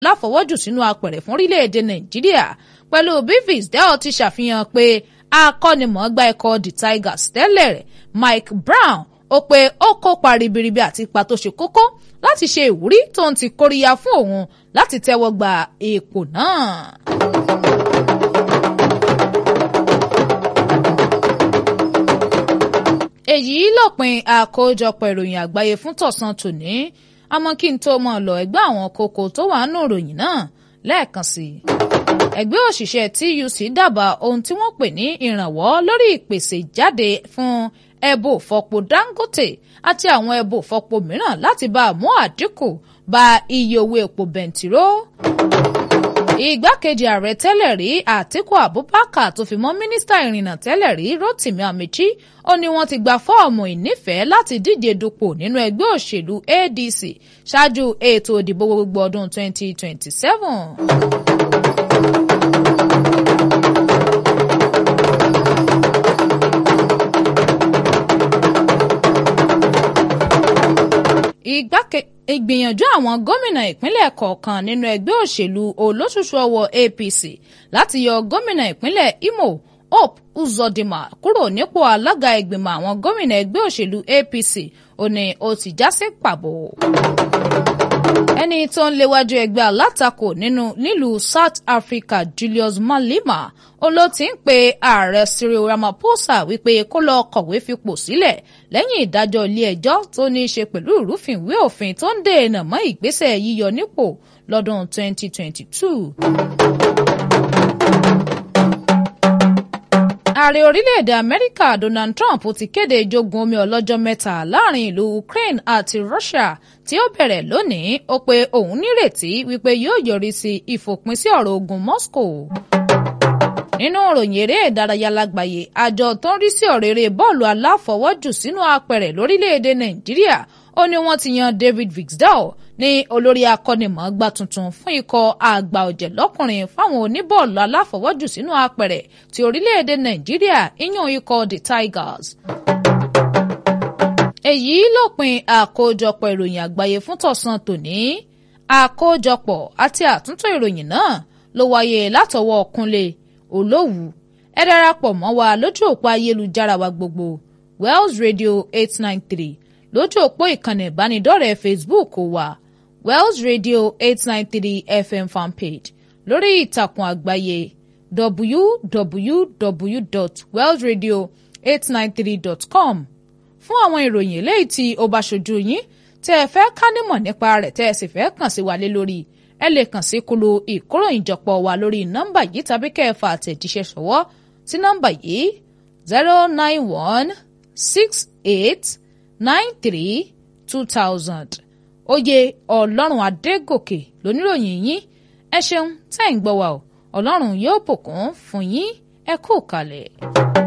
láfọwọ́jù sínú apẹ̀rẹ̀ fún orílẹ̀-èdè nàìjíríà pẹ̀lú bí Fisdale ti ṣàfihàn pé akọ́nimọ̀ọ́gbá ikọ̀ the Tigers tẹ́lẹ̀ rẹ̀ Mike Brown ó pé ó kópa ribiribi àti ipa tó ṣe kókó láti ṣe ìwúrí tó ń ti kóríyá fún òun láti tẹ́wọ́ gba ipò náà. èyí lópin àkójọpọ̀ ìròyìn àgbáyé fún tọ̀sán tòní àmọ́ kí n tó mọ̀ lọ ẹgbẹ́ àwọn kókó tó wà nù ìròyìn náà lẹ́ẹ̀kan sí i. ẹgbẹ́ òṣìṣẹ́ TUC dábàá ohun tí wọ́n pè ní ìrànwọ́ lórí ìpèsè jáde fún ẹbò fọpo Dangote àti àwọn ẹbò fọpo mìíràn láti bá a mú àdínkù bá iye owó epo bẹntiró. igbákejì ààrẹ tẹ́lẹ̀ rí Àtíkù Abubakar tó fi mọ́ mínísítà ìrìnnà tẹ́lẹ̀ rí Rotimi Amechi ó ní wọ́n ti gba fọ́ọ̀mù ìnífẹ̀ẹ́ láti díje dupò nínú ẹgbẹ́ òṣèlú ADC ṣáájú ètò ìdìbò gbogbo ọdún 2027. ìgbìyànjú àwọn gómìnà ìpínlẹ̀ kọ̀ọ̀kan nínú ẹgbẹ́ òṣèlú olóṣùṣù ọwọ́ APC láti yọ gómìnà ìpínlẹ̀ Imo Hope Uzodinma kúrò nípò alága ìgbìmọ̀ àwọn gómìnà ẹgbẹ́ òṣèlú APC ó ní ó ti já sí pàbó. ẹni tó ń léwájú ẹgbẹ́ alátakò nínú nílùú South Africa Julius Malema ó ló ti ń pe ààrẹ Cyril Ramaphosa wípé kó lọ kọ̀wé fipò sílẹ̀ lẹ́yìn ìdájọ́ ilé ẹjọ́ tó ní í ṣe pẹ̀lú ìrúfìnwé òfin tó ń dènà mọ́ ìgbésẹ̀ yíyọ nípò lọ́dún 2022. ààrẹ orílẹ̀-èdè amẹ́ríkà donald trump ti kéde ìjogun omi ọlọ́jọ́ mẹ́ta láàrin ìlú ukraine àti russia tí ó bẹ̀rẹ̀ lónìí ó pé òun nírètí wípé yóò yọrí sí ìfòpin sí ọ̀rọ̀ ogun moscow. nínú ìròyìn eré ìdárayá lágbàáyé àjọ tó ń rí sí ọ̀rọ̀ eré bọ́ọ̀lù aláfọwọ́jù sínú apẹ̀rẹ̀ lórílẹ̀-èdè nàìjíríà ó ní wọ́n ti yan david vixdale ní olórí akọ́nimọ̀ọ́gbá tuntun fún ikọ̀ àgbà ọ̀jẹ̀ lọ́kùnrin fáwọn oníbọ́ọ̀lù aláfọwọ́jù sínú apẹ̀rẹ̀ ti orílẹ̀-èdè nàìjíríà ìyún ikọ̀ the tigers. èyí lópin àkójọpọ̀ ìròyìn àgbáyé fún tọ̀sán tòní àkójọpọ̀ àti àtúntò ìròyìn náà ló wáyé látọwọ́ kúnlé olówù ẹ darapọ̀ mọ́ wa lójú òpó ayélujára wa gbogbo wells radio eight nine three lójú òpó ìkànnì ìbánidọ́rẹ̀ẹ́ facebook wa wells radio eight nine three fm fanpage lórí ìtàkùn àgbáyé www.wellsradio893.com fún àwọn ìròyìn eléyìí tí ó bá ṣojú yín tẹ́ ẹ fẹ́ ká nímọ̀ nípa rẹ̀ tẹ́ ẹ sì fẹ́ kàn sí wa lé lórí ẹ lè kàn sí kulu ìkóròyìnjọpọ̀ wa lórí nọ́mbà yìí tàbí kẹfà àtẹ̀jíṣẹ́ ṣọwọ́ sí nọ́mbà yìí zero nine one six eight nine three two thousand oyè ọlọ́run adégòkè lóníròyìn yín ẹ ṣeun tẹ́ ń gbọ́ wa o ọlọ́run yóò bùkún fún yín ẹ kú kalẹ̀.